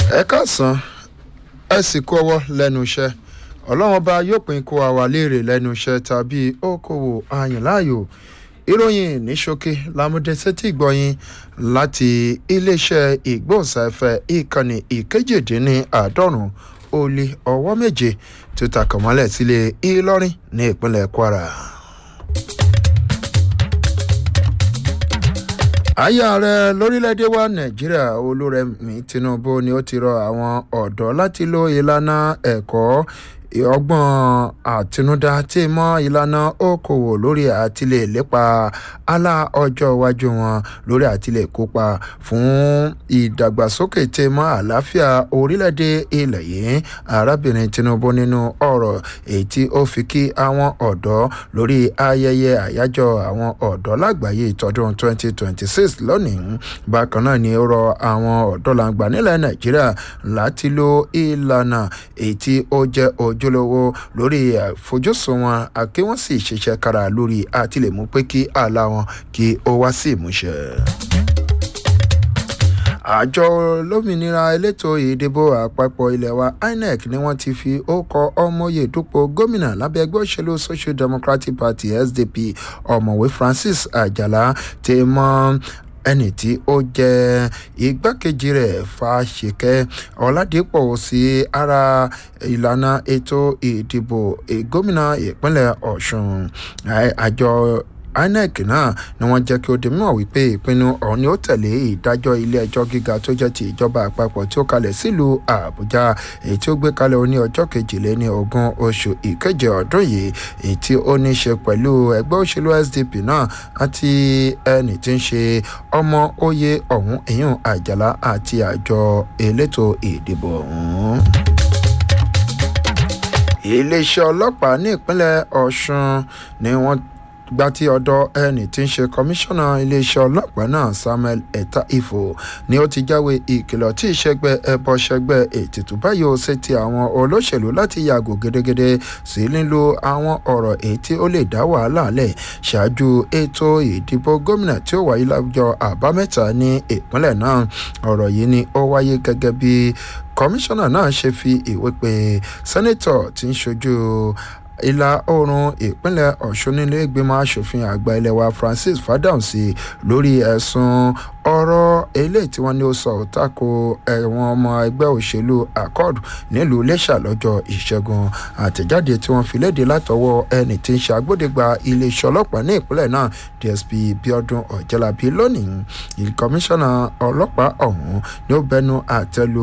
ẹ káàsán ẹ sì kú ọwọ́ lẹ́nu iṣẹ́ ọlọ́run ọba yóò pín kó àwa léèrè lẹ́nu iṣẹ́ tàbí okòwò àyànláàyò ìròyìn ní ṣókí lámúdé sétí ìgbọ̀yìn láti iléeṣẹ́ ìgbóhùnsáfẹ́ ìkànnì ìkejìdínláàádọ́rùn ó lé ọwọ́ méje tó takànmọ́lẹ̀ sílé ìlọrin ní ìpínlẹ̀ kwara. àyà ààrẹ lórílẹ̀‐èdè wa nàìjíríà olúrẹ̀mí tinubu ni ó ti rọ àwọn ọ̀dọ́ láti lo ìlànà ẹ̀kọ́ ọgbọ́n àtinúdá tí mọ́ ìlànà okòwò lórí àtìlẹ̀ lépa alá ọjọ́ iwájú wọn lórí àtìlẹ̀ kópa fún ìdàgbàsókè tí mọ́ àlàáfíà orílẹ̀-èdè ilẹ̀ yìí arábìnrin tinubu nínú ọ̀rọ̀ èyí tí ó fi kí àwọn ọ̀dọ́ lórí ayẹyẹ àyájọ́ àwọn ọ̀dọ́ lágbàáyé tọdún 2026 lónìí bákan náà ni ó rọ àwọn ọ̀dọ́ làǹgbà nílẹ̀ nàìjíríà láti lo ìlànà èyí tí ó jẹ́ ojú ojúlówó lórí àfojúsùn wọn àkí wọ́n sì ṣiṣẹ́ kára lórí àtìlẹ́mú pé kí àlá wọn kí ó wá sí ìmúṣẹ àjọ lómìnira elétò ìdìbò àpapọ̀ ilẹ̀ wa inec ni wọ́n ti fi ókọ ọmọye dúpọ̀ gómìnà lábẹ́ ẹgbẹ́ òṣèlú social democratic party sdp ọ̀mọ̀wé francis àjàlá ti mọ́ ẹni tí ó jẹ́ igbákejì rẹ̀ fàṣekẹ́ ọ̀làdìpọ̀ sí ara ìlànà ètò ìdìbò gómìnà ìpínlẹ̀ ọ̀ṣun àjọ inec náà ni wọ́n jẹ́ kí ó di mímọ̀ wípé ìpinnu ọ̀hún ni ó tẹ̀lé ìdájọ́ ilé ẹjọ́ gíga tó jẹ́ ti ìjọba àpapọ̀ tí ó kalẹ̀ sílùú àbújá èyí tí ó gbé kalẹ̀ ní ọjọ́ kejìléní ogún oṣù ìkeje ọdún yìí èyí tí ó ní ṣe pẹ̀lú ẹgbẹ́ òṣèlú sdp náà àti ẹni tí ń ṣe ọmọ oyè ọ̀hún ìyún àjàlá àti àjọ elétò ìdìbò ọ̀hún iléeṣẹ́ ọlọ́pàá ní ìpínlẹ̀ ọ̀ṣun ni wọ́n gba tí ọ̀dọ̀ ẹni tí ń ṣe kọmíṣánná iléeṣẹ́ ọlọ́pàá náà samuel ẹ̀ta ifo ni ó ti jáwé ìkìlọ̀ tí ìṣẹ́gbẹ́ ẹbọ ṣẹgbẹ́ ètùtù báyìí ó ṣe ti àwọn olóṣèlú láti yàgò gédégédé sí lílo àwọn ọ̀rọ̀ èyí tí ó lè dá wàhálà lẹ̀ ṣáájú ètò ìdìbò gómìnà tí ó wáyé lọ́jọ́ àbámẹ́ta ní ìpínlẹ̀ náà ọ̀rọ̀ yìí ni ó wáyé gẹ́gẹ́ bí kọmíṣánná náà ṣe fi ìwé pé sẹ́nẹ́tọ̀ tí ń ṣojú ìlà oòrùn ìpínlẹ̀ ọ̀ṣun nílé ìgbìmọ̀ asòfin àgbà ilé wa francis fadamsi lórí ẹ̀sùn ọ̀rọ̀ eléyìí tí wọ́n ní ó sọ tako ẹ̀wọ̀n ọmọ ẹgbẹ́ òṣèlú accord nílùú iléṣà lọ́jọ́ ìṣẹ́gun àtẹ̀jáde tí wọ́n fi léde látọwọ́ ẹni tí ń ṣe agbódegbà iléeṣẹ́ ọlọ́pàá ní ìpínlẹ̀ náà dsp biodun ọ̀jẹ̀lábí lónìí ìkọmíṣánná ọlọ́pàá ọ̀hún ni ó bẹnu àtẹ́lu